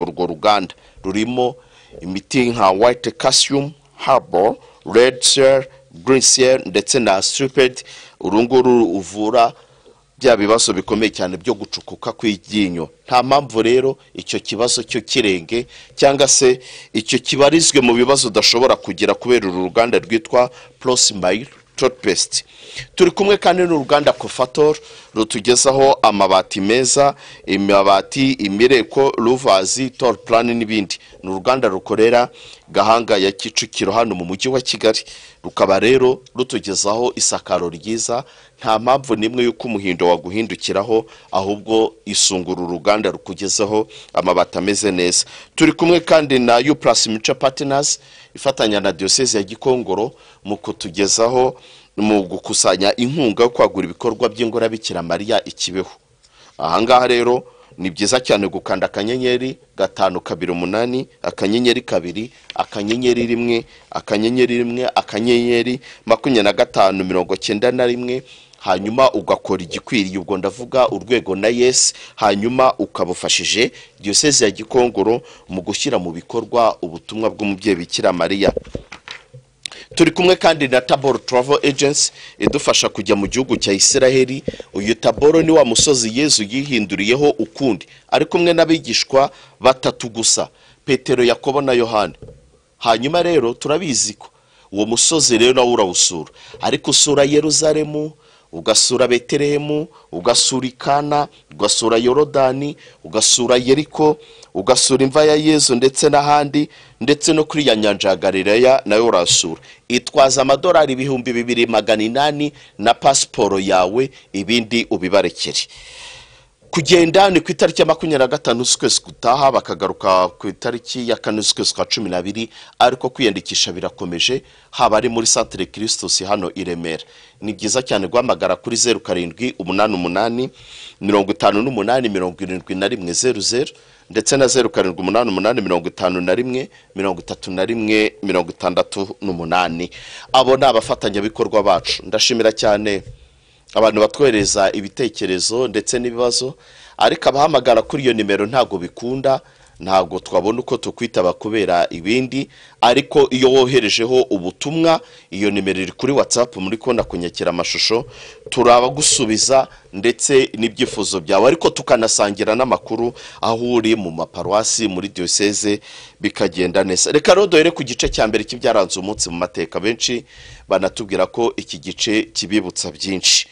urwo ruganda rurimo imiti nka white calcium harbor red cell green cell ndetse na striped uru nguru uvura bya bibazo bikomeye cyane byo gucukuka kw'iryinyo nta mpamvu rero icyo kibazo cyo kirenge cyangwa se icyo kibarizwe mu bibazo udashobora kugira kubera uru ruganda rwitwa prosimile topest turi kumwe kandi n'uruganda kofator rutugezaho amabati meza amabati imireko ruvazi tor plan n'ibindi ni uruganda rukorera gahanga ya kicukiro hano mu mujyi wa kigali rukaba rero rutugezaho isakaro ryiza nta mpamvu n'imwe y'uko umuhindo waguhindukiraho ahubwo isungura uruganda rukugezaho amabati ameze neza turi kumwe kandi na uplus mico partners ifatanya na diyoseze ya gikongoro mu kutugezaho mu gukusanya inkunga yo kwagura ibikorwa by'ingorabikira mariya ikibeho ahangaha rero ni byiza cyane gukanda akanyenyeri gatanu kabiri umunani akanyenyeri kabiri akanyenyeri rimwe akanyenyeri rimwe akanyenyeri makumyabiri na gatanu mirongo cyenda na rimwe hanyuma ugakora igikwiriye ubwo ndavuga urwego na yesi hanyuma ukabufashije diyoseze ya gikongoro mu gushyira mu bikorwa ubutumwa bw'umubyeyi bikira mariya turi kumwe kandi na taboro travel agency idufasha kujya mu gihugu cya isiraheli uyu taboro ni wa musozi yezu yihinduriyeho ukundi ari kumwe n'abigishwa batatu gusa petero yakobo na yohani hanyuma rero turabizi ko uwo musozi rero nawe urawusura ariko usura yeruzalemu ugasura beterehemu ugasura ikana ugasura yorodani ugasura yeriko ugasura imva ya yezu ndetse n'ahandi ndetse no kuri ya nyanja ya galileya nayo urasura itwaza amadolari ibihumbi bibiri magana inani na pasiporo yawe ibindi ubibarekere kugenda ni ku itariki ya makumyabiri na gatanu z'ukwezi gutaha bakagaruka ku itariki ya kane z'ukwezi kwa cumi n'abiri ariko kwiyandikisha birakomeje haba ari muri santire kirisitus hano i remera ni byiza cyane guhamagara kuri zeru karindwi umunani umunani mirongo itanu n'umunani mirongo irindwi na rimwe zeru zeru ndetse na zeru karindwi umunani umunani mirongo itanu na rimwe mirongo itatu na rimwe mirongo itandatu n'umunani abo ni abafatanyabikorwa bacu ndashimira cyane abantu batwohereza ibitekerezo ndetse n'ibibazo ariko abahamagara kuri iyo nimero ntabwo bikunda ntabwo twabona uko tukwitaba kubera ibindi ariko iyo woherejeho ubutumwa iyo nimero iri kuri watsapu muri kubona kunyakira amashusho turabagusubiza ndetse n'ibyifuzo byawe ariko tukanasangira n'amakuru aho uri mu maparuwasi muri diyoseze bikagenda neza reka rero duhere ku gice cya mbere cy'ibyaranze umunsi mu mateka benshi banatubwira ko iki gice kibibutsa byinshi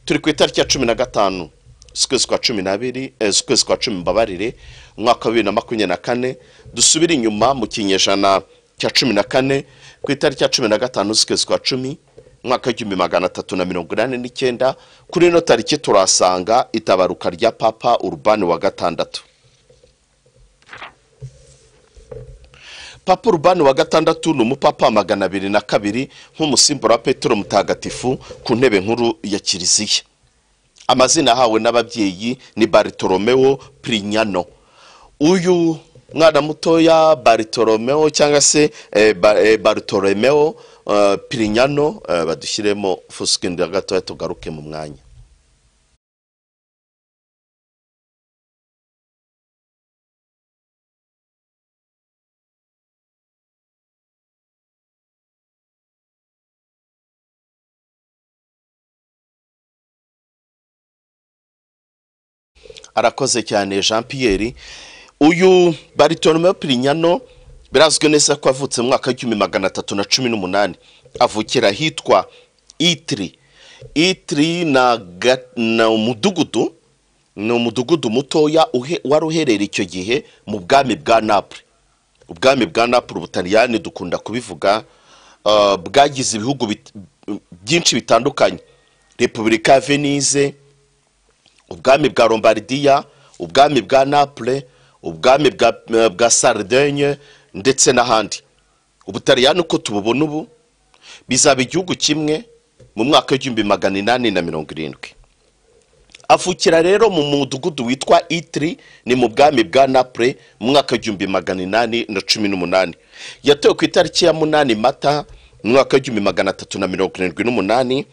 turi ku itariki ya cumi na gatanu z'ukwezi kwa cumi n'abiri z'ukwezi kwa cumi mbabarire umwaka wa bibiri na makumyabiri na kane dusubire inyuma mu kinyejana cya cumi na kane ku itariki ya cumi na gatanu z'ukwezi kwa cumi umwaka w'igihumbi magana atatu na mirongo inani n'icyenda kuri ino tariki turahasanga itabaruka rya papa urubani wa gatandatu papa urubani wa gatandatu ni umupapa magana abiri na kabiri nk'umusimbura wa petero mutagatifu ku ntebe nkuru ya kiliziya amazina ahawe n'ababyeyi ni baritoromeo pirinyano uyu mwana mutoya baritoromeo cyangwa se baritoromeo pirinyano badushyiremo fusikindi gatoya tugaruke mu mwanya arakoze cyane jean Pierre uyu baritoromeo pirinyano birazwi neza ko avutse mu mwaka w'igihumbi magana atatu na cumi n'umunani avukira ahitwa itiri itiri ni umudugudu ni umudugudu mutoya wari uherereye icyo gihe mu bwami bwa napure ubwami bwa napure ubutaliyani dukunda kubivuga bwagize ibihugu byinshi bitandukanye repubulika ya venise ubwami bwa lombardiya ubwami bwa napure ubwami bwa saridenye ndetse n'ahandi ubutariyani uko tububona ubu bizaba igihugu kimwe mu mwaka w'igihumbi magana inani na mirongo irindwi avukira rero mu mudugudu witwa itiri ni mu bwami bwa napure mu mwaka w'igihumbi magana inani na cumi n'umunani yatewe ku itariki ya munani mata mu mwaka w'igihumbi magana atatu na mirongo irindwi n'umunani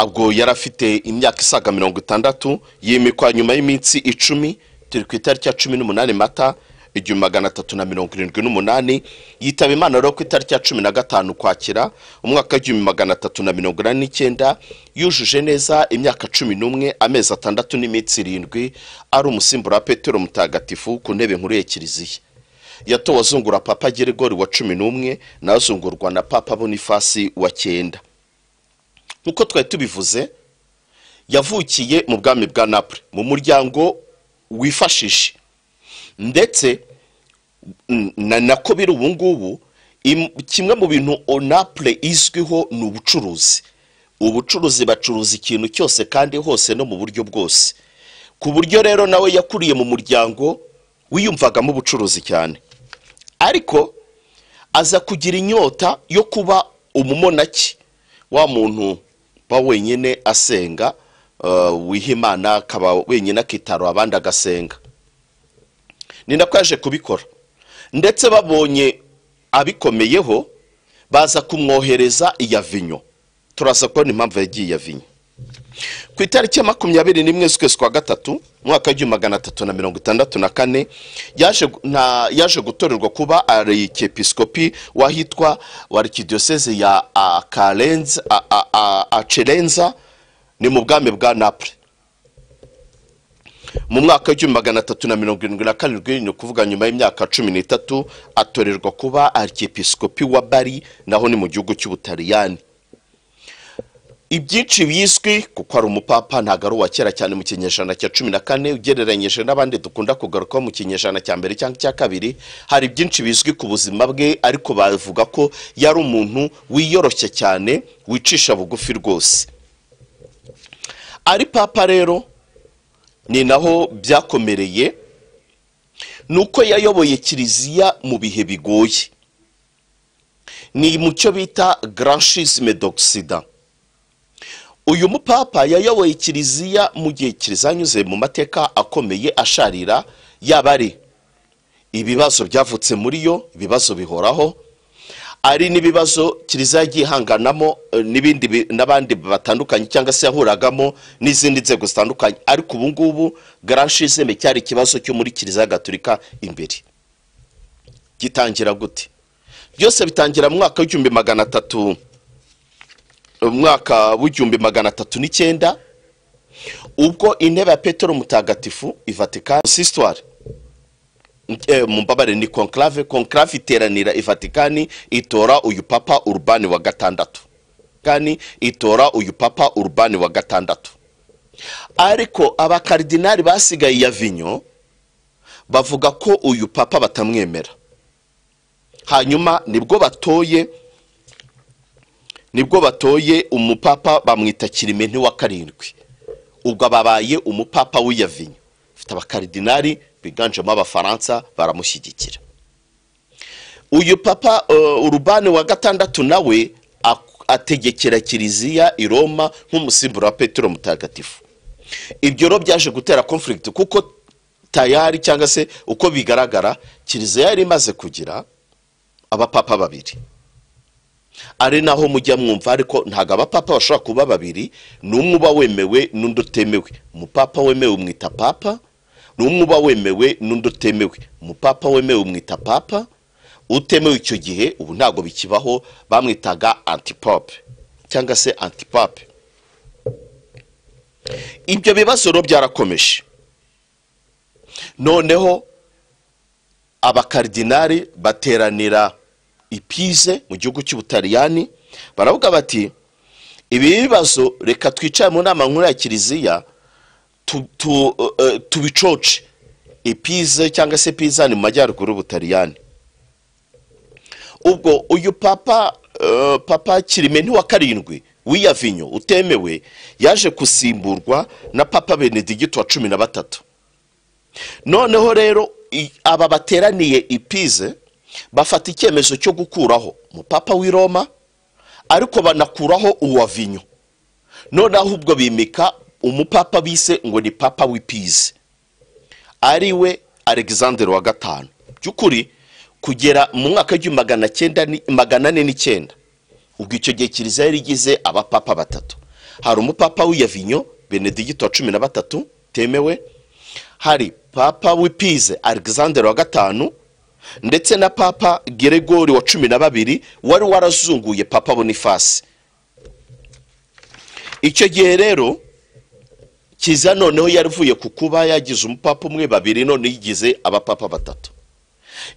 ubwo yari afite imyaka isaga mirongo itandatu yimikwa nyuma y'iminsi icumi turi ku itariki ya cumi n'umunani mata igihumbi magana atatu na mirongo irindwi n'umunani yitaba imana rero ku itariki ya cumi na gatanu ukwakira umwaka w'igihumbi magana atatu na mirongo inani n'icyenda yujuje neza imyaka cumi n'umwe amezi atandatu n'iminsi irindwi ari umusimbura wa petero mutagatifu ku ntebe nkuru ya kiliziya yatowe azungura papa gerigori wa cumi n'umwe nawe azungurwa na papa bonifasi wa cyenda nk'uko twari tubivuze yavukiye mu bwami bwa napoli mu muryango wifashisha ndetse mm, na nako biri ubu ngubu im- kimwe mu bintu onapure izwiho ni ubucuruzi ubucuruzi bacuruza ikintu cyose kandi hose no mu buryo bwose ku buryo rero nawe yakuriye mu muryango wiyumvagamo ubucuruzi cyane ariko aza kugira inyota yo kuba umumonaki wa muntu uba wenyine asenga uh, wiha imana akaba wenyine akitarura abandi agasenga ni nako yaje kubikora ndetse babonye abikomeyeho baza kumwohereza iya vinyo turaza kubona impamvu yagiye iya vinyo ku itariki ya makumyabiri n'imwe z'ukwezi kwa gatatu umwaka w'igihumbi magana atatu na mirongo itandatu na kane yaje gu- na- yaje gutorerwa kuba arikiyepisikopi w'ahitwa wa arikidiyoseze ya a- karenza a- a- a- acerenza ni mu bwami bwa napoli mu mwaka w'igihumbi magana atatu na mirongo irindwi na karindwi ni ukuvuga nyuma y'imyaka cumi n'itatu atorerwa kuba arkiyepisikopi wa bari naho ni mu gihugu cy'ubutaliyani ibyinshi bizwi kuko ari umupapa ntabwo ari uwa kera cyane mu kinyejana cya cumi na kane ugereranyije n'abandi dukunda kugarukaho mu kinyejana cya mbere cyangwa icya kabiri hari byinshi bizwi ku buzima bwe ariko bavuga ko yari umuntu wiyoroshye cyane wicisha bugufi rwose ari papa rero ni naho byakomereye ni uko yayoboye kiliziya mu bihe bigoye ni mu cyo bita garanshizime d'oxida uyu mupapa yayoboye kiliziya mu gihe kiliziya anyuze mu mateka akomeye asharira yaba ari ibibazo byavutse muri yo ibibazo bihoraho ari n'ibibazo kiliziya yagiye ihanganamo eh, n'ibindi bi- n'abandi batandukanye cyangwa se yahuragamo n'izindi nzego zitandukanye ariko ubu ngubu garanshizeme cyari ikibazo cyo muri kiliziya gaturika imbere gitangira gute byose bitangira mu mwaka w'igihumbi magana atatu umwaka w'igihumbi magana atatu n'icyenda ubwo intebe ya petero mutagatifu i vatikani sistwari mumbabare ni conclave conclave iteranira i vatikani itora uyu papa urubani wa gatandatu kandi itora uyu papa urubani wa gatandatu ariko abakaridinari basigaye ya vinyo bavuga ko uyu papa batamwemera hanyuma nibwo batoye nibwo batoye umupapa bamwita kirimenti wa karindwi ubwo ababaye umupapa w'iyavinyo ufite abakaridinari biganjemo abafaransa baramushyigikira uyu papa eh, urubani wa gatandatu nawe ak- ategekera kiliziya i roma nk'umusimbura wa petero mutagatifu ibyo rero byaje gutera conflict kuko tayari cyangwa se uko bigaragara kiliziya yari imaze kugira abapapa babiri ari naho mujya mwumva ariko ntabwo abapapa bashobora kuba babiri n'umwe uba wemewe n'undi utemewe umupapa wemewe umwita papa n'umwe uba wemewe n'undi utemewe umupapa wemewe umwita papa utemewe icyo gihe ubu ntabwo bikibaho bamwitaga antipope cyangwa se antipape ibyo bibazo rero byarakomeje noneho abakaridinari bateranira i Pise mu gihugu cy'ubutaliyani baravuga bati ibi bibazo reka twicare mu nama nkuru ya kiliziya tu- tu- eh, tubicoce i Pise cyangwa se Pisa ni mu majyaruguru y'ubutaliyani ubwo uyu papa eh, papa kirimenti wa karindwi w'iyavinyo utemewe yaje gusimburwa na papa benedigito wa cumi na batatu noneho rero i- aba bateraniye i Pise bafata icyemezo cyo gukuraho umupapa w'i roma ariko banakuraho uwa vinyo noneho ahubwo bimika umupapa bise ngo ni papa w'i Pise ari we alexander wa gatanu by'ukuri kugera mu mwaka w'igihumbi magana cyenda ni- magana ane n'icyenda ubwo icyo gihe kiliziya yari igize abapapa batatu hari umupapa w'iyavinyo benedigito wa cumi na batatu temewe hari papa w'ipize alexander wa gatanu ndetse na papa geregori wa cumi na babiri wari warazunguye papa bonifasi icyo gihe rero kiza noneho yaravuye ku kuba yagize umupapa umwe babiri none yigize abapapa batatu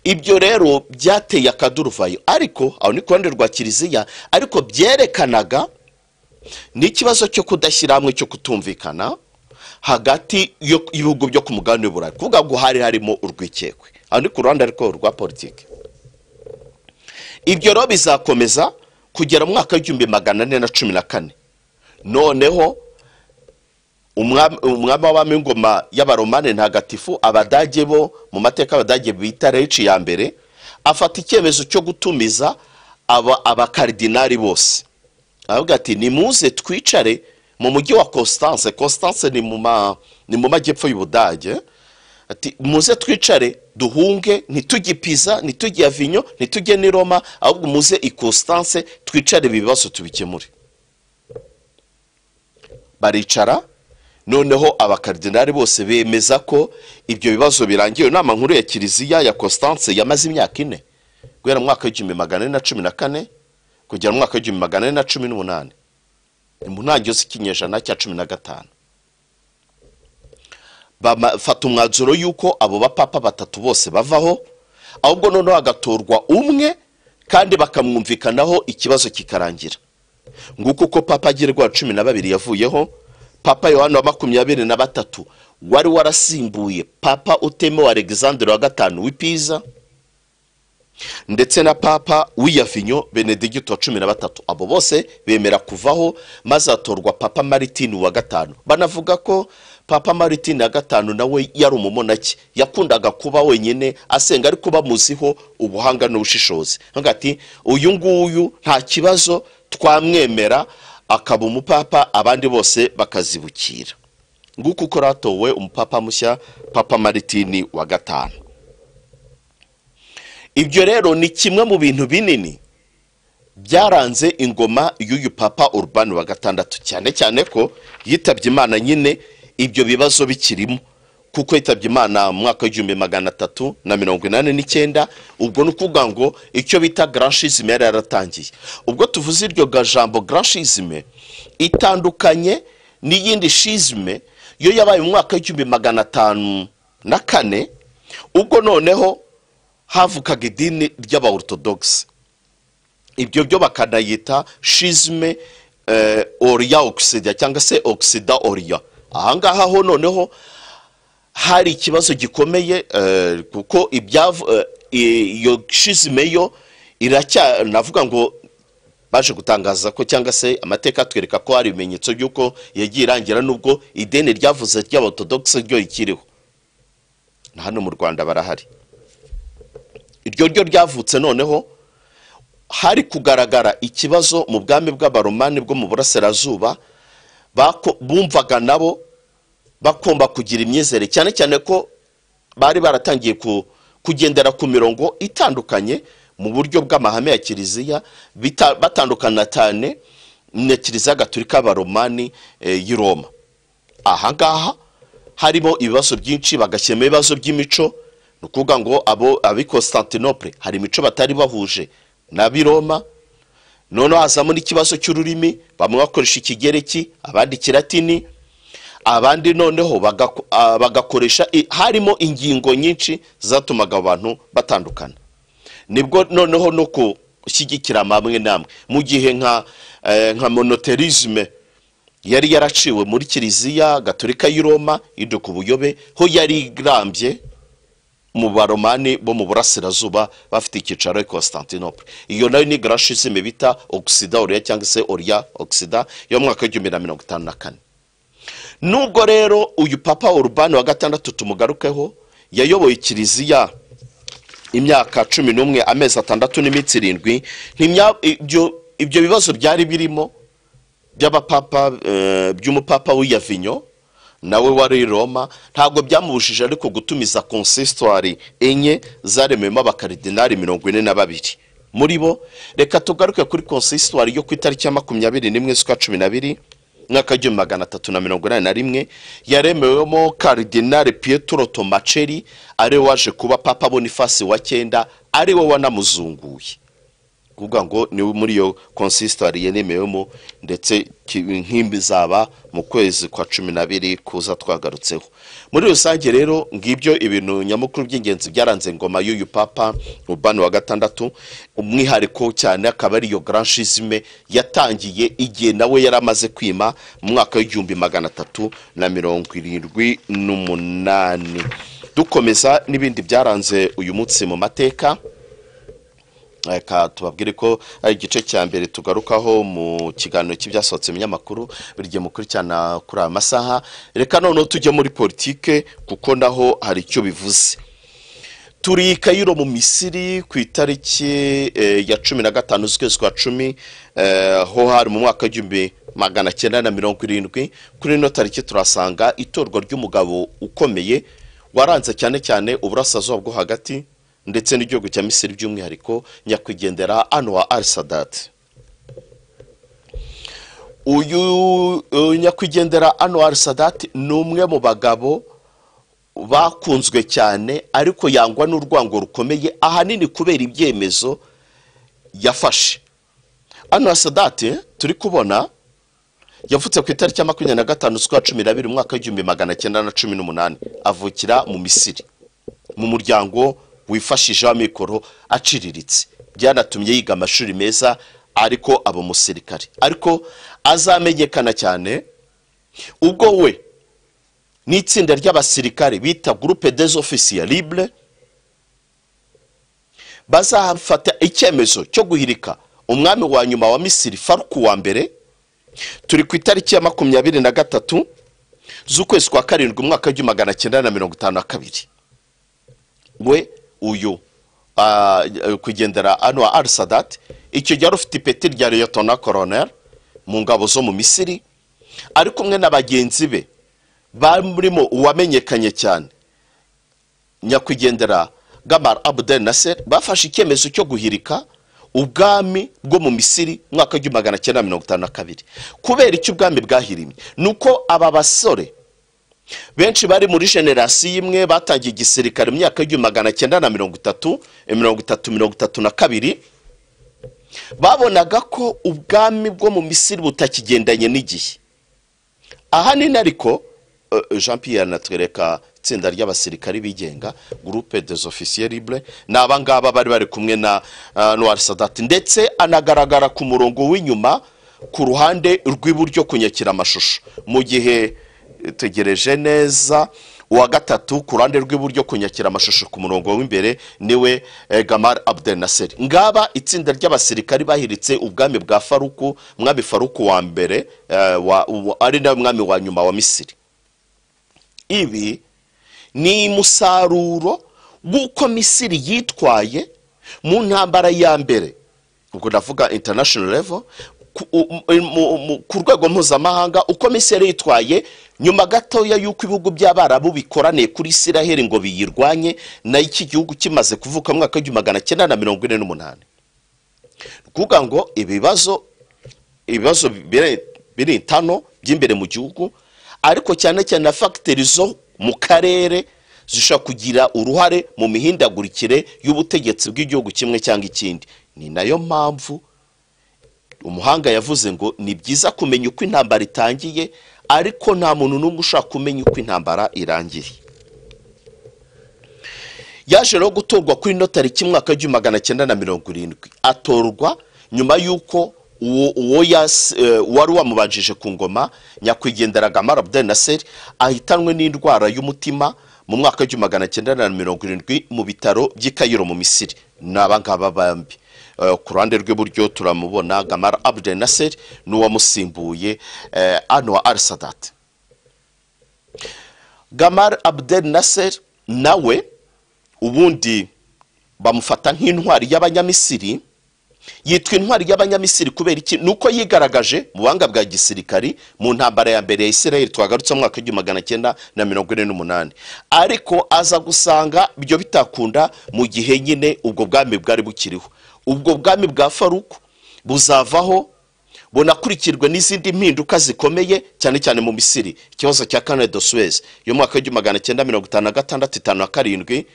ibyo rero byateye akaduruvayo ariko aho ni ku ruhande rwa kiliziya ariko byerekanaga n'ikibazo cyo kudashyira hamwe cyo kutumvikana hagati yo- y'ibihugu byo ku mugabane w'uburayi kuvuga ngo hari harimo urwikekwe aho ni ku ruhande ariko rwa politiki ibyo rero bizakomeza kugera mu mwaka w'igihumbi magana ane na cumi na kane noneho umwami umwami w'abami w'ingoma y'abaromane ntagatifu abadage bo mu mateka y'abadage bita reci ya mbere afata icyemezo cyo gutumiza aba- abakaridinari bose aravuga ati nimuze twicare mu mujyi wa constance constance ni mu ma- ni mu majyepfo y'ubudage ati muze twicare duhunge ntitujye piza ntitujye avinyo ntitujye n'i roma ahubwo muze i constance twicare ibi bibazo tubikemure baricara noneho abakaridinari bose bemeza ko ibyo bibazo birangiye inama nkuru ya kiliziya ya constance yamaze imyaka ine guhera mu mwaka w'igihumbi magana ane na cumi na kane kugera mu mwaka w'igihumbi magana ane na cumi n'umunani ni mu ntangiriro z'ikinyejana cya cumi na gatanu bafata umwanzuro y'uko abo bapapa batatu bose bavaho ahubwo noneho hagatorwa umwe kandi bakamwumvikanaho ikibazo kikarangira nguko uko papa agerwa cumi na babiri yavuyeho papa yohani wa makumyabiri na batatu wari warasimbuye papa utemewe alexandre wa gatanu w'ipiza ndetse na papa w'iyavinyo benedegito wa cumi na batatu abo bose bemera kuvaho maze hatorwa papa maritini wa gatanu banavuga ko papa maritini wa gatanu nawe yari umumonaki yakundaga kuba wenyine asenga ariko bamuziho ubuhanga n'ubushishozi Avuga ati uyu nguyu nta kibazo twamwemera akaba umupapa abandi bose bakazibukira nguko uko ratowe umupapa mushya papa maritini wa gatanu ibyo rero ni kimwe mu bintu binini byaranze ingoma y'uyu papa urubani wa gatandatu cyane cyane ko yitabye imana nyine ibyo bibazo bikirimo kuko yitabye imana mu mwaka w'igihumbi magana atatu na mirongo inani n'icyenda ubwo ni ukuvuga ngo icyo bita garashizime yari yaratangiye ubwo tuvuze iryo ga- jambo garashizime itandukanye n'iyindi shizime yo yabaye mu mwaka w'igihumbi magana atanu na kane ubwo noneho havukaga idini ry'abaortodogisi ibyo byo bakanayita shizme eh, oriya ogisida cyangwa se ogisida oriya ahangaha ho noneho hari ikibazo gikomeye eh, kuko ibyavu- eh, iyo shizme yo iracya navuga ngo baje gutangaza ko cyangwa se amateka atwereka ko hari ibimenyetso by'uko yagiye irangira n'ubwo ideni ryavuze ry'abaortodogisi ryo rikiriho na hano mu rwanda barahari iryo ryo ryavutse noneho hari kugaragara ikibazo mu bwami bw'abaromani bwo mu burasirazuba bako- bumvaga nabo bagomba kugira imyizere cyane cyane ko bari baratangiye ku- kugendera ku mirongo itandukanye mu buryo bw'amahame ya kiliziya bita- batandukana cyane na kiliziya gaturika y'abaromani eh, y'i roma ahangaha harimo ibibazo byinshi bagashyiramo ibibazo by'imico ni ukuvuga ngo abo ab'i constantinople hari imico batari bahuje n'ab'i roma noneho hazamo n'ikibazo cy'ururimi bamwe bakoresha ikigereki abandi ikiratini abandi noneho bagako- ah, bagakoresha i- harimo ingingo nyinshi zatumaga abantu batandukana nibwo noneho no gushyigikira amamwe n'amwe mu gihe nka eh, nka monoterisme yari yaraciwe muri kiliziya gaturika y'i roma yitwa ku buyobe ho yari irambye mu baromani bo mu burasirazuba bafite icyicaro i constantinople iyo nayo ni garashizime bita ogisida oriya cyangwa se oriya ogisida yo mu mwaka w'igihumbi na mirongo itanu na kane nubwo rero uyu papa urubani wa gatandatu tumugarukeho yayoboye kiliziya imyaka cumi n'umwe amezi atandatu n'iminsi irindwi ntimya- ibyo ibyo bibazo byari birimo by'abapapa eh, by'umupapa w'iyavinyo nawe wari i roma ntabwo byamubujije ariko gutumiza konsisitwari enye zaremeyemo abakaridinari mirongo ine na babiri muri bo reka tugaruke kuri konsisitwari yo ku itariki ya makumyabiri n'imwe z'ukwa cumi na biri mwaka w'igihumbi magana atatu na mirongo inani na rimwe yaremewemo karidinari pietro tomaceri ari we waje kuba papa bonifasi wa cyenda ari we wanamuzunguye kuvuga ngo ni muri iyo konsisitari yanemewemo ndetse ki- nk'imbi zaba mu kwezi kwa cumi n'abiri kuza twagarutseho muri rusange rero ngibyo ibintu nyamukuru by'ingenzi byaranze ngoma y'uyu papa ubani wa gatandatu umwihariko cyane akaba ari iyo garanshizime yatangiye igihe nawe yari amaze kwima mu mwaka w'igihumbi magana atatu na mirongo irindwi n'umunani dukomeza n'ibindi byaranze uyu munsi mu mateka reka tubabwire ko ari igice cya mbere tugarukaho mu kiganiro cy'ibyasohotse mu binyamakuru buri gihe mukurikirana kuri aya masaha reka noneho tujye muri politike kuko naho hari icyo bivuze turi kayiro mu misiri ku itariki eh, ya cumi na gatanu z'ukwezi kwa cumi eh, ho hari mu mwaka w'igihumbi magana cyenda na mirongo irindwi kuri ino tariki turasanga itorwa ry'umugabo ukomeye waranze cyane cyane uburasirazuba bwo hagati ndetse n'igihugu cya misiri by'umwihariko nyakwigendera anwa al sadati uyu eh, nyakwigendera anwa al sadati ni umwe mu bagabo bakunzwe cyane ariko yangwa n'urwango rukomeye ahanini kubera ibyemezo yafashe hano sadate turi kubona yavutse ku itariki ya makumyabiri na gatanu z'ukwa cumi n'abiri umwaka w'igihumbi magana cyenda na cumi n'umunani avukira mu misiri mu muryango wifashisha amikoro aciriritse byanatumye yiga amashuri meza ariko aba umusirikare ariko azamenyekana cyane ubwo we n'itsinda ry'abasirikare bita gurupe des ofisiye libre bazafata icyemezo cyo guhirika umwami wa nyuma wa misiri faruku wa mbere turi ku itariki ya makumyabiri na gatatu z'ukwezi kwa karindwi umwaka w'igihumbi magana cyenda na mirongo itanu na kabiri we uyu ah, kugendera anwa al sadat icyo gihe yari ufite ipeti rya liyotona koroneri mu ngabo zo mu misiri ari kumwe na bagenzi be barimo uwamenyekanye cyane nyakwigendera gamar abdel nasser bafashe icyemezo cyo guhirika ubwami bwo mu misiri mwaka w'igihumbi magana cyenda mirongo itanu na kabiri kubera icyo ubwami bwahirimye ni uko aba basore benshi bari muri generasiyo imwe batangiye igisirikare mu myaka y'igihumbi magana cyenda na mirongo itatu eh, mirongo itatu mirongo itatu na kabiri babonaga ko ubwami bwo mu misiri butakigendanye n'igihe ahanini ariko eh, jean pierre anatwereka itsinda ry'abasirikari bigenga groupe des officiers libre ni abangaba bari bari kumwe na ah, noir sadat ndetse anagaragara ku murongo w'inyuma ku ruhande rw'iburyo kunyakira amashusho mu gihe eh, tegereje neza uwa gatatu ku ruhande rw'iburyo kunyakira amashusho ku murongo w'imbere niwe eh, gamar abdel nasser ngaba itsinda ry'abasirikari bahiritse ubwami bwa faruku mwami faruku wa mbere eh, wa- wa- ari nawe mwami wa nyuma wa misiri ibi ni musaruro w'uko misiri yitwaye mu ntambara ya mbere ubwo ndavuga international level ku u- mu- mu- mu- ku rwego mpuzamahanga uko misiri yitwaye nyuma gatoya y'uko ibihugu by'abarabu bikoraniye kuri isiraheli ngo biyirwanye nayo iki gihugu kimaze kuvuka mu mwaka w'igihumbi magana cyenda na mirongo ine n'umunani ni ukuvuga ngo ibibazo ibibazo bire- birintano by'imbere mu gihugu ariko cyane cyane na fagiteri zo mu karere zishobora kugira uruhare mu mihindagurikire y'ubutegetsi bw'igihugu kimwe cyangwa ikindi ni nayo mpamvu umuhanga yavuze ngo ni byiza kumenya uko intambara itangiye ariko nta muntu n'umwe ushaka kumenya uko intambara irangiye yaje rero gutorwa kuri ino tariki mwaka w'igihumbi magana cyenda na mirongo irindwi atorwa nyuma y'uko uwo uwo yas- eh, wari wamubanjije ku ngoma nyakwigendera gamar abdel nasser ahitanwe n'indwara y'umutima mu mwaka w'igihumbi magana cyenda na mirongo irindwi mu bitaro by'i kayiro mu misiri ni abangaba bambi Eh, ku ruhande rw'iburyo turamubona gamar abdel nasser n'uwamusimbuye eh, anwa al sadat gamar abdel nasser nawe ubundi bamufata nk'intwari y'abanyamisiri yitwa intwari y'abanyamisiri kubera iki ni uko yigaragaje mu buhanga bwa gisirikari mu ntambara ya mbere ya israel twagarutse mu mwaka w'igihumbi magana cyenda na mirongo ine n'umunani ariko aza gusanga ibyo bitakunda mu gihe nyine ubwo bwami bwari bukiriho ubwo bwami bwa faruku buzavaho bunakurikirwe n'izindi mpinduka zikomeye cyane cyane mu misiri ikibazo cya kane de suwezi yo mwaka w'igihumbi magana cyenda mirongo itanu na gatandatu itanu na karindwi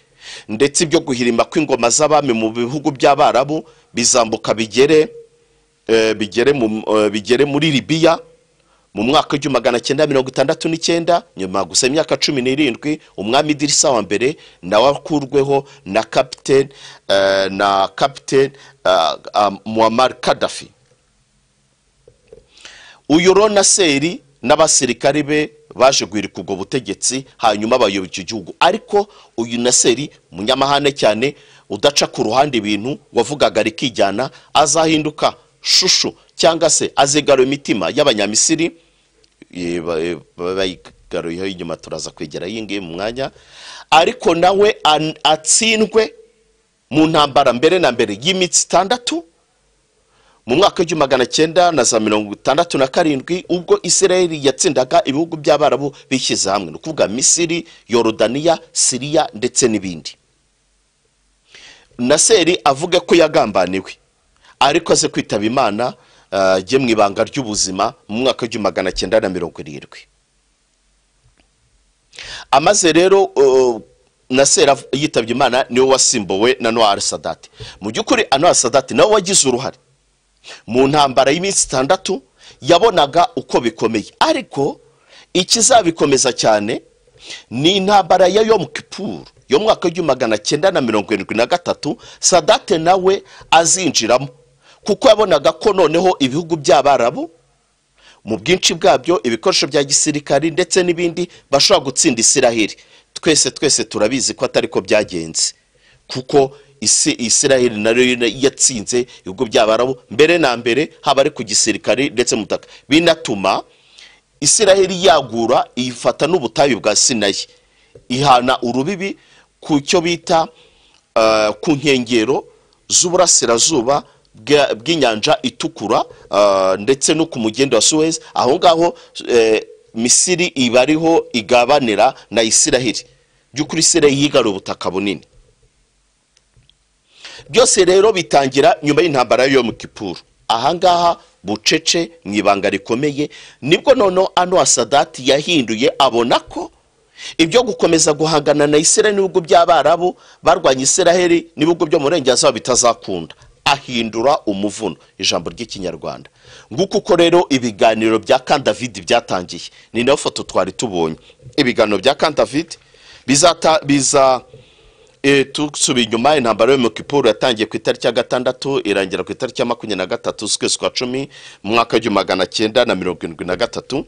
ndetse ibyo guhirima kw'ingoma z'abami mu bihugu by'abarabu bizambuka bigere eh, bigere mu- eh, bigere muri libiya mu mwaka w'igihumbi magana cyenda mirongo itandatu n'icyenda nyuma gusa imyaka cumi n'irindwi umwami idirisa wa mbere nawe akurweho na kapiteni eh, na kapiteni eh, ah, muammar kadafi uyu ronaseri n'abasirikari be baje guhirika ubwo butegetsi hanyuma bayoboka icyo gihugu ariko uyu naseri umunyamahane cyane udaca ku ruhande ibintu wavugaga rikijyana azahinduka shushu cyangwa se azigarura imitima y'abanyamisiri Eh, ba- eh, ba- bayigaruyeho inyuma turaza kwegera iyi ngiyi mu mwanya ariko nawe an- atsindwe mu ntambara mbere na mbere y'imitsi itandatu mu mwaka w'igihumbi magana cyenda na za mirongo itandatu na karindwi ubwo isirayeli yatsindaga ibihugu by'abarabu bishyize hamwe ni ukuvuga misiri yorodaniya siriya ndetse n'ibindi naseri avuga ko yagambaniwe ariko aze kwitaba imana eh, ajye mu ibanga ry'ubuzima mu mwaka w'igihumbi magana cyenda na mirongo irindwi amaze rero uh, naseri av- yitabye imana niwe wasimbuwe na noa sadati mu by'ukuri anoa sadati nawe wagize uruhare mu ntambara y'iminsi itandatu yabonaga uko bikomeye ariko ikizabikomeza cyane ni intambara ya yom kippur yo mu mwaka w'igihumbi magana cyenda na mirongo irindwi na gatatu sadate nawe azinjiramo kuko yabonaga ko noneho ibihugu by'abarabu mu bwinshi bwabyo ibikoresho bya gisirikari ndetse n'ibindi bashobora gutsinda isiraheli twese twese turabizi ko atari ko byagenze kuko isi isiraheli nayo yatsinze ibihugu by'abarabu mbere na mbere haba ari ku gisirikari ndetse mu butaka binatuma isiraheli yagura ifata n'ubutayu bwa sinayi ihana urubibi ku cyo bita eh, ku nkengero z'uburasirazuba bwa- bw'inyanja itukura eh, ndetse no ku mugende wa suwezi aho ngaho eh, misiri iba ariho igabanira na isiraheli by'ukuri isiraheli yigarura ubutaka bunini byose rero bitangira nyuma y'intambara yo mu kipuru ahangaha bucece mu ibanga rikomeye nibwo noneho ano sadati yahinduye abona ko ibyo gukomeza guhangana na isiraheli n'ibihugu by'abarabu barwanya isiraheli n'ibihugu byo mu burengerazuba bitazakunda ahindura umuvuno ijambo ry'ikinyarwanda nguko uko rero ibiganiro bya kandavidi byatangiye ni nayo foto twari tubonye ibiganiro bya kandavidi bizata biza Eh, tusubiye inyuma intambara yo mu kipuru yatangiye ku itariki ya gatandatu irangira ku itariki ya makumyabiri na gatatu z'ukwezi kwa cumi mu mwaka w'igihumbi magana cyenda na mirongo irindwi na gatatu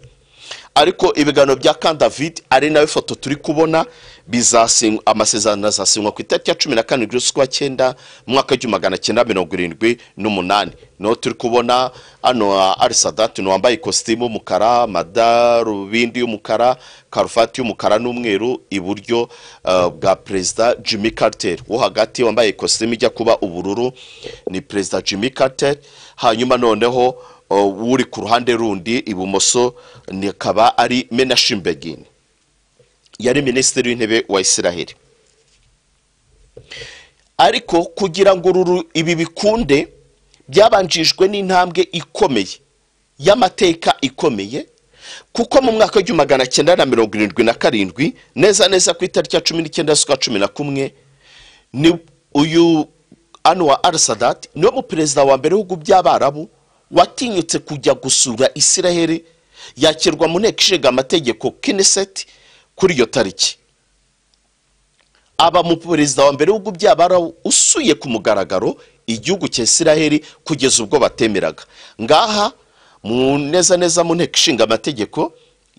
ariko ibiganiro bya kan david ari nayo foto turi kubona bizasinywa amasezerano azasinywa ku itariki ya cumi na karindwi z'ukwa cyenda mu mwaka w'igihumbi magana cyenda mirongo irindwi n'umunani niho turi kubona hano arisadati ni wambaye ikositimu y'umukara amadarubindi y'umukara karuvati y'umukara n'umweru iburyo eh, bwa perezida jimmy carter wo hagati wambaye ikositimu ijya kuba ubururu ni perezida jimmy carter hanyuma noneho uh, uri ku ruhande rundi ibumoso ni- akaba ari menashim begin yari minisitiri w'intebe wa isiraheli ariko kugira ngo uru ibi bikunde byabanjijwe n'intambwe ikomeye y'amateka ikomeye kuko mu mwaka w'igihumbi magana cyenda na mirongo irindwi na karindwi neza neza ku itariki ya cumi n'icyenda z'ukwa cumi na kumwe ni uyu anwa al sadat niwe muperezida wa mbere w'ibihugu by'abarabu watinyutse kujya gusura isiraheli yakirwa mu nteko ishinga amategeko kineseti kuri iyo tariki aba mu perezida wa mbere w'ibihugu by'abarabu usuye ku mugaragaro igihugu cya isiraheli kugeza ubwo batemeraga ngaha mu neza neza mu nteko ishinga amategeko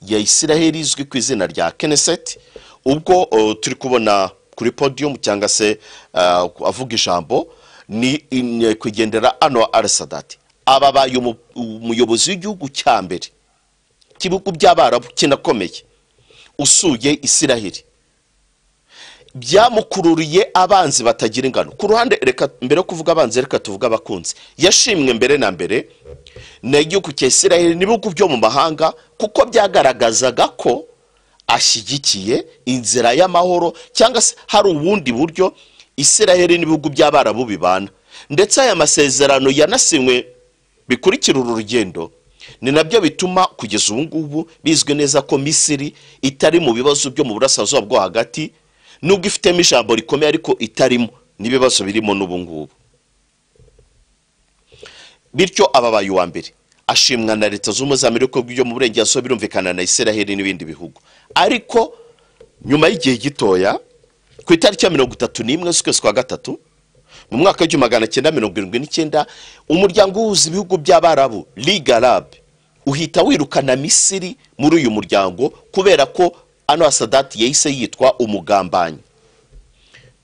ya isiraheli izwi ku izina rya keneseti ubwo uh, turi kubona kuri podium cyangwa se uh, avuga ijambo ni in- kugendera ano arisadati ababaye umu- umuyobozi w'igihugu cya mbere cy'ibihugu by'abarabu kinakomeye usuye isiraheli byamukururiye abanzi batagira ingano ku ruhande reka mbere yo kuvuga abanzi reka tuvuge abakunzi yashimwe mbere na mbere n'igihugu cya isiraheli n'ibihugu byo mu mahanga kuko byagaragazaga ko ashyigikiye inzira y'amahoro cyangwa se hari ubundi buryo isiraheli n'ibihugu by'abarabu bibana ndetse aya masezerano yanasinywe bikurikira uru rugendo ni nabyo bituma kugeza ubu ngubu bizwi neza ko misiri itari mu bibazo byo mu burasirazuba bwo hagati nubwo ifitemo ijambo rikomeye ariko itarimo n'ibibazo birimo n'ubu ngubu bityo ababaye uwa mbere ashimwa na leta z'ubumwe za amerika byo mu burengerazuba birumvikana na israheli n'ibindi bihugu ariko nyuma y'igihe gitoya ku itariki ya mirongo itatu n'imwe z'ukwezi kwa gatatu mu mwaka w'igihumbi magana cyenda mirongo irindwi n'icyenda umuryango uhuza ibihugu by'abarabu liga arab uhita wirukana misiri muri uyu muryango kubera ko anwar sadati yahise yitwa umugambanyi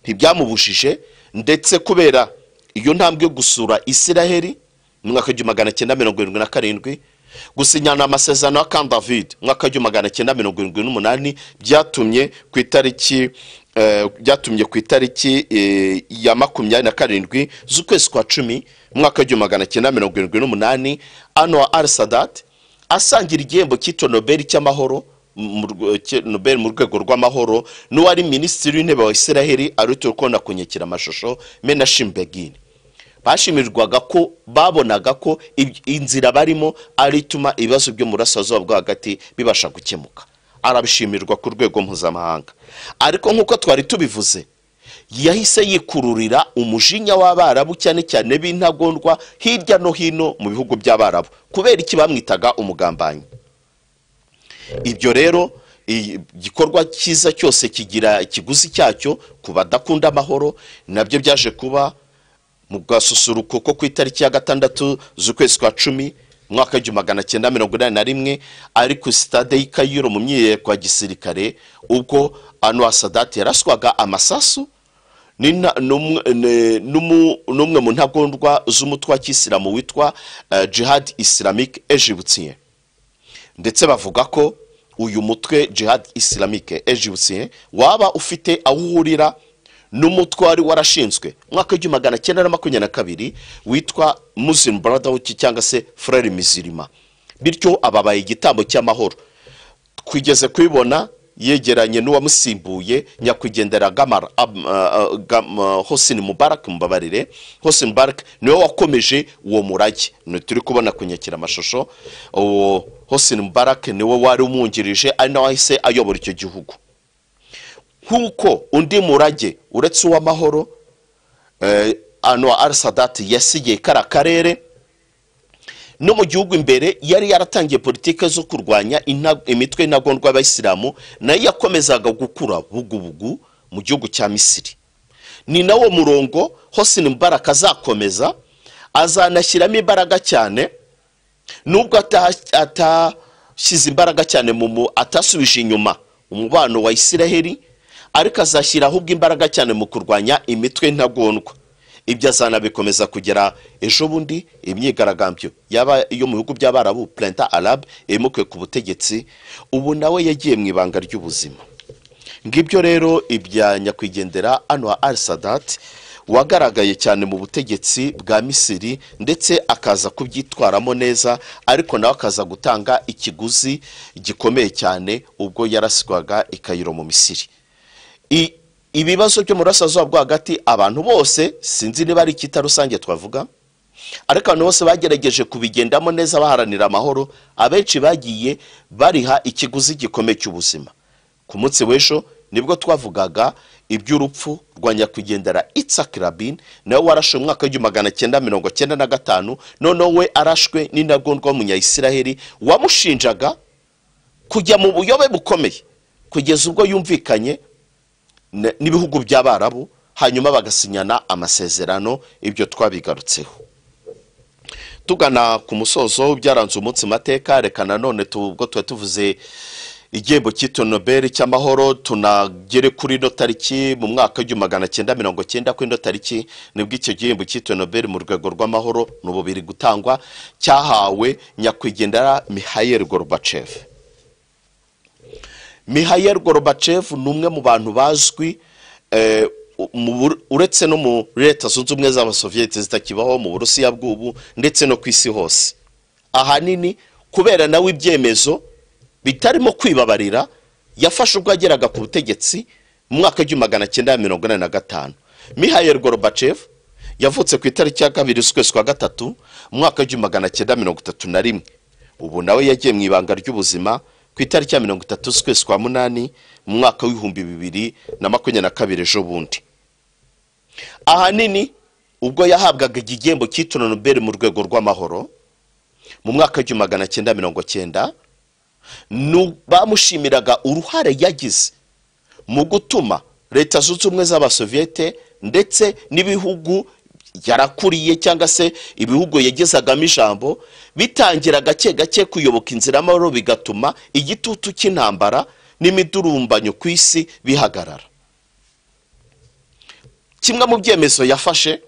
ntibyamubujije ndetse kubera iyo ntambwe yo gusura israheli mu mwaka w'igihumbi magana cyenda mirongo irindwi na karindwi gusinyana amasezerano ya camp david mu mwaka w'igihumbi magana cyenda mirongo irindwi n'umunani byatumye ku itariki eh, byatumye ku itariki eh, ya makumyabiri na karindwi z'ukwezi kwa cumi mu mwaka w'igihumbi magana cyenda mirongo irindwi n'umunani anwar al sadat asangira igihembo cyitwa nobel cy'amahoro mu rwe- cye- nobel mu rwego rw'amahoro n'uwari minisitiri w'intebe wa israheli arituye ukunda kunyekera amashusho menashim begin bashimirwaga ko babonaga ko ib- inzira barimo ari ituma ibibazo byo mu burasirazuba bwo hagati bibasha gukemuka arabishimirwa ku rwego mpuzamahanga ariko nk'uko twari tubivuze yahise yikururira umujinya w'abarabu cyane cyane b'intagondwa hirya no hino mu bihugu by'abarabu kubera iki bamwitaga umugambanyi ibyo rero iyi- igikorwa cyiza cyose kigira ikiguzi cyacyo ku badakunda amahoro nabyo byaje kuba mu gasusuruko ko ku itariki ya gatandatu z'ukwezi kwa cumi mu mwaka w'igihumbi magana cyenda mirongo inani na rimwe ari ku sitade y'i kayiro mu myiyereko ya gisirikare ubwo anwar sadat yaraswaga amasasu ni nta- n'umwe ni- n'umu- n'umwe mu ntagondwa z'umutwe wa kisilamu witwa eh, jihad islamic egyptien ndetse bavuga ko uyu mutwe jihad islamike egyptien waba ufite aho uhurira n'umutwe wari warashinzwe mu mwaka w'igihumbi magana cyenda na makumyabiri na kabiri witwa muslim brotherhood cyangwa se frere mizirima bityo ababaye igitambo cy'amahoro twigeze kubibona yegeranye n'uwamusimbuye nyakwigendera gamara ab- ah, ah, Gam- ah, hosni mubarak mubabarire hosni mubarak niwe wakomeje uwo murage ni turi kubona kunyakira amashusho uwo hosni mubarak niwe wari umwungirije ari nawe wahise ayobora icyo gihugu nk'uko undi murage uretse uw'amahoro eh, anwar al sadati yasigiye kara karere no mu gihugu imbere yari yaratangiye politiki zo kurwanya inta- imitwe y'intagondwa y'abayisilamu nayo yakomezaga gukura bugubugu mu gihugu cya misiri ni nawo murongo hosni mubarak azakomeza azanashyiramo imbaraga cyane nubwo ataha- atashyize imbaraga cyane mu mu atasubije inyuma umubano wa isiraheli ariko azashyira ahubwo imbaraga cyane mu kurwanya imitwe ntagondwa ibyo azanabikomeza kugera ejo bundi imyigaragambyo yaba iyo mu bihugu by'abarabu plenta arab yimukiwe ku butegetsi ubu nawe yagiye mu ibanga ry'ubuzima ngibyo rero ibya nyakwigendera anwar al sadat wagaragaye cyane mu butegetsi bwa misiri ndetse akaza kubyitwaramo neza ariko nawe akaza gutanga ikiguzi gikomeye cyane ubwo yarasigwaga i kayiro mu misiri I- ibibazo byo mu burasirazuba bwo hagati abantu bose sinzi niba ari icyita rusange twavuga ariko abantu bose bagerageje kubigendamo neza baharanira amahoro abenshi bagiye bariha ikiguzi gikomeye cy'ubuzima ku munsi w'ejo nibwo twavugaga iby'urupfu rwa nyakwigendera Itzhak Rabin nawe warashwe mu mwaka w'igihumbi magana cyenda mirongo cyenda na gatanu noneho we arashwe n'intagondwa w'umunyayisiraheli wamushinjaga kujya mu buyobe bukomeye kugeza ubwo yumvikanye n- n'ibihugu by'abarabu hanyuma bagasinyana amasezerano ibyo twabigarutseho tugana ku musozo byaranze umunsi mateka reka nanone tu- ubwo tuba tuvuze igihembo cyitwa nobel cy'amahoro tunagere kuri ino tariki mu mwaka w'igihumbi magana cyenda mirongo cyenda kuri ino tariki nibwo icyo gihembo cyitwa nobel mu rwego rw'amahoro ni ubu biri gutangwa cyahawe nyakwigendera mihayel gorbachev Mikhail Gorbachev ni umwe mu bantu bazwi eh, mu Bur- uretse no mu leta zunze ubumwe z'abasoviyete zitakibaho mu burusiya bw'ubu ndetse no ku isi hose ahanini kubera nawe ibyemezo bitarimo kwibabarira yafashe ubwo yageraga ku butegetsi mu mwaka w'igihumbi magana cyenda mirongo inani na gatanu mihayeri gorobacevu yavutse ku itariki ya kabiri z'ukwezi kwa gatatu mu mwaka w'igihumbi magana cyenda mirongo itatu na rimwe ubu nawe yagiye mu ibanga ry'ubuzima ku itariki ya mirongo itatu z'ukwezi kwa munani mu mwaka w'ibihumbi bibiri na makumyabiri na kabiri ejo bundi ahanini ubwo yahabwaga igihembo cyitwa nobel mu rwego rw'amahoro mu mwaka w'igihumbi magana cyenda mirongo cyenda ni- bamushimiraga uruhare yagize mu gutuma leta zunze ubumwe z'abasoviyete ndetse n'ibihugu yarakuriye cyangwa se ibihugu yagezagamo ijambo bitangira gake gake kuyoboka inzira y'amahoro bigatuma igitutu cy'intambara n'imidurumbanyo ku isi bihagarara kimwe mu byemezo yafashe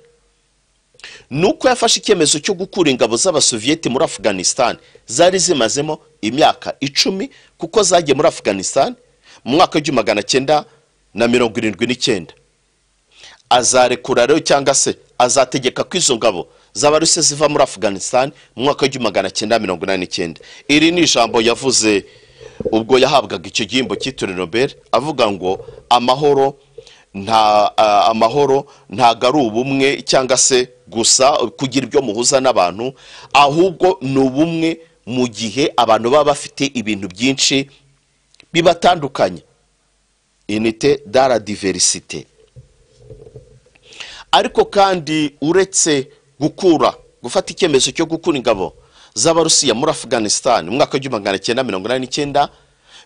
ni uko yafashe icyemezo cyo gukura ingabo z'abasoviyeti muri afghanistan zari zimazemo imyaka icumi kuko zagiye muri afghanistan mu mwaka w'igihumbi magana cyenda na mirongo irindwi n'icyenda azarekura rero cyangwa se azategeka ko izo ngabo z'abaruse ziva muri afghanistan mu mwaka w'igihumbi magana cyenda mirongo inani n'icyenda iri ni ijambo yavuze ubwo yahabwaga icyo gihembo cyitiriwe nobel avuga ngo amahoro nta ah, amahoro ntago ari ubumwe cyangwa se gusa kugira ibyo muhuza n'abantu ahubwo ni ubumwe mu gihe abantu baba bafite ibintu byinshi bibatandukanya inite dara diversite ariko kandi uretse gukura gufata icyemezo cyo gukura ingabo z'abarusiya muri afghanistan mu mwaka w'igihumbi magana cyenda mirongo inani n'icyenda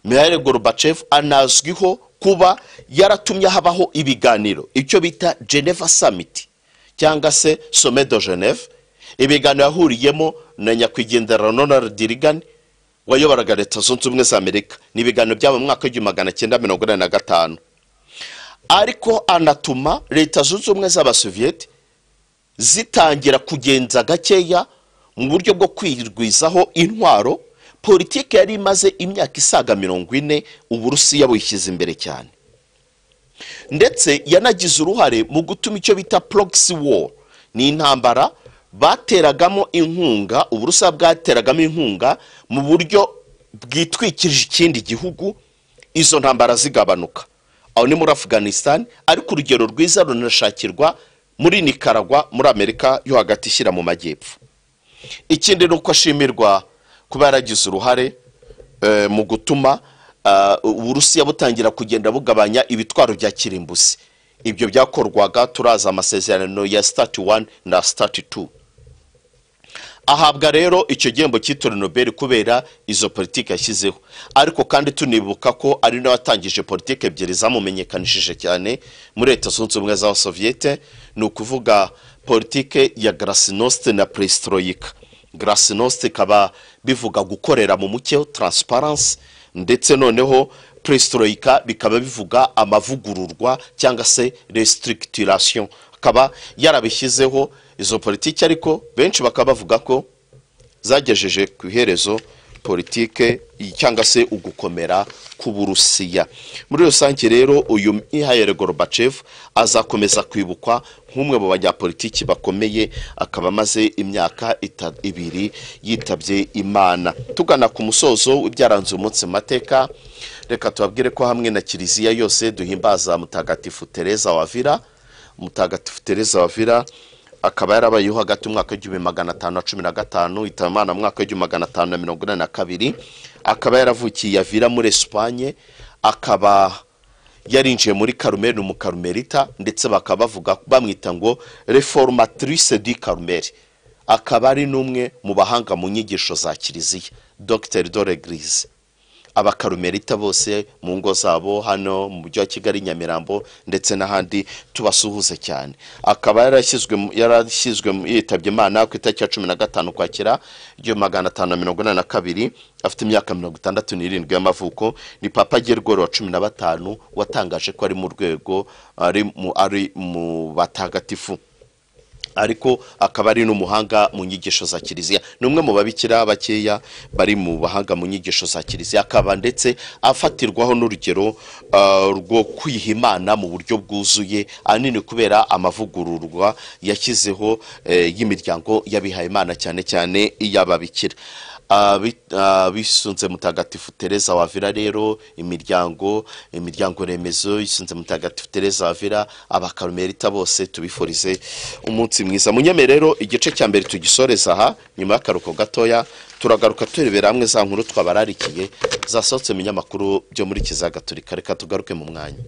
mihail gorbachev anazwiho kuba yaratumye habaho ibiganiro icyo bita geneva summit cyangwa se sommet de geneve ibiganiro yahuriyemo na nyakwigendera ronald reagan wayoboraga leta zunze ubumwe za amerika ni ibiganiro byabo mu mwaka w'igihumbi magana cyenda mirongo inani na gatanu ariko anatuma leta zunze ubumwe z'abasoviyete zitangira kugenza gakeya mu buryo bwo kwirwizaho intwaro politiki yari imaze imyaka isaga mirongo ine uburusiya buyishyize imbere cyane ndetse yanagize uruhare mu gutuma icyo bita proxy war ni intambara bateragamo inkunga uburusiya bwateragamo inkunga mu buryo bwitwikirije ikindi gihugu izo ntambara zigabanuka aho ni muri afghanistan ariko urugero rwiza runashakirwa muri nicaragua muri amerika yo hagati ishyira mu majyepfo ikindi ni uko ashimirwa kuba yaragize uruhare eh, mu gutuma ah, uburusiya butangira kugenda bugabanya ibitwaro bya kirimbuzi ibyo byakorwaga turaza amasezerano ya sitati wani na sitati tu ahabwa rero icyo gihembo cyitiriwe nobel kubera izo politiki yashyizeho ariko kandi tunibuka ko ari nawe watangije politiki ebyiri zamumenyekanishije cyane muri leta zunze ubumwe z'abasoviyete ni ukuvuga politiki ya garasinosite na peresitoroyika garasinosite ikaba bivuga gukorera mu mucyo taransiparansi ndetse noneho peresitoroyika bikaba bivuga amavugururwa cyangwa se resitirikitiration akaba yarabishyizeho izo politiki ariko benshi bakaba bavuga ko zagejeje ku iherezo politike cyangwa se ugukomera k'uburusiya muri rusange rero uyu mwihaye gorbachev azakomeza kwibukwa nk'umwe mu banyapolitiki bakomeye akaba amaze imyaka ita- ibiri yitabye imana tugana ku musozo w'ibyaranze umunsi mu mateka reka tubabwire ko hamwe na kiliziya yose duhimbaza mutagatifu tereza wavira mutagatifu tereza wavira akaba yarabayeho hagati mu mwaka w'igihumbi magana atanu na cumi na gatanu itaba imana mu mwaka w'igihumbi magana atanu na mirongo inani na kabiri akaba yaravukiye avira muri esipanye akaba yarinjiye muri karumeri mu karumerita ndetse bakaba bavuga bamwita ngo reformatrice du karumeri akaba ari n'umwe mu bahanga mu nyigisho za kiliziya dr doregrise abakarumerita bose mu ngo zabo hano mu mujyi wa kigali nyamirambo ndetse n'ahandi tubasuhuze cyane akaba yarashyizwe mu- yarashyizwe mu- yitabye imana ku itariki ya cumi na gatanu kwakira igihumbi magana atanu na mirongo inani na kabiri afite imyaka mirongo itandatu n'irindwi y'amavuko ni papa gergori wa cumi na batanu watangaje ko ari mu rwego ari mu- ari mu batagatifu ariko akaba ari n'umuhanga mu nyigisho za kiliziya ni umwe mu babikira bakeya bari mu bahanga mu nyigisho za kiliziya akaba ndetse afatirwaho n'urugero ah, rwo kwiha imana mu buryo bwuzuye ahanini kubera amavugururwa yashyizeho eh, y'imiryango y'abihayimana cyane cyane iy'ababikira Abi- abisunze mutagatifu tereza wavira rero imiryango imiryango remezo isunze mutagatifu tereza wavira abakarumerita bose tubifurize umunsi mwiza munyeme rero igice cya mbere tugisoreza aha nyuma y'akaruko gatoya turagaruka turebera hamwe za nkuru twabararikiye zasohotse mu binyamakuru byo muri kizagatolika reka tugaruke mu mwanya